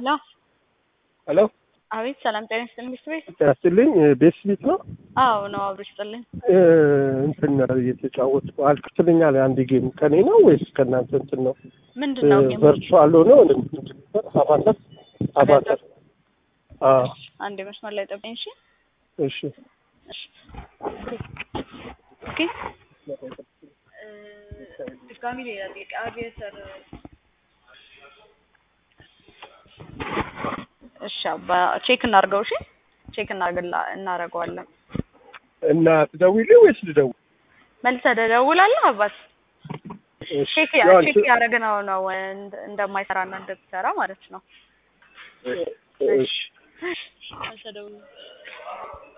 ሄሎ ሄሎ አቤት ሰላም ጤና ይስጥልኝ ሚስት ቤት ያስጥልኝ ቤት ስሚት ነው አዎ ነው አብሮ ይስጥልኝ እ እንትን እየተጫወትኩ አልክትልኛል አንድ ጌም ከኔ ነው ወይስ ከእናንተ እንትን ነው ምንድን ነው ጌሙ ቨርቹዋል ሆነ አባተር አባተር አዎ አንድ መስመር ላይ ጠብቀኝ እሺ እሺ እሺ ኦኬ እ ድጋሚ ሌላ ጥያቄ አቪዬተር እሺ አባ ቼክ እናድርገው እሺ ቼክ እናድርግላ እናደርገዋለን እና ትደውይልኝ ወይስ ልደውል? መልሰህ ትደውላለህ አባት እሺ ቼክ ያው ቼክ እንትን- ያደረግነው ነው እንደ- እንደማይሰራና እንደሚሰራ ማለት ነው እሺ መልሰህ ደውል